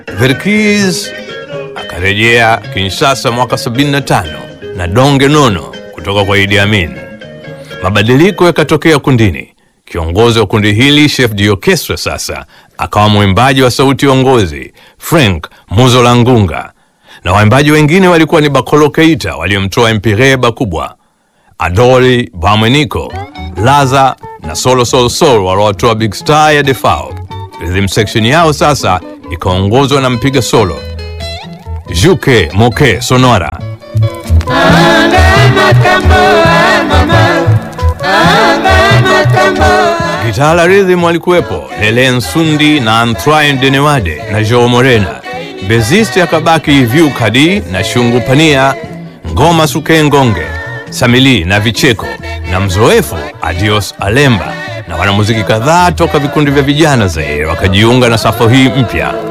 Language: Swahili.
Verkiz akarejea Kinshasa mwaka 75 na donge nono kutoka kwa Idi Amin. Mabadiliko yakatokea kundini. Kiongozi wa kundi hili chef d'orchestre sasa akawa mwimbaji wa sauti ongozi Frank Muzola Ngunga, na waimbaji wengine walikuwa ni Bakolo Keita waliomtoa Empire Bakubwa, Adoli Bamweniko, Laza na Solo Sol Sol waliotoa Big Star ya Defao. Rhythm section yao sasa ikaongozwa na mpiga solo Juke Moke Sonora. Gitara rhythm walikuwepo Lele Nsundi na Antoine Denewade na Joe Morena. Bezisti akabaki Vyu Kadi na Shungu Pania, Ngoma Suke Ngonge, Samili na Vicheko na mzoefu Adios Alemba na wanamuziki kadhaa toka vikundi vya vijana Zaire wakajiunga na safu hii mpya.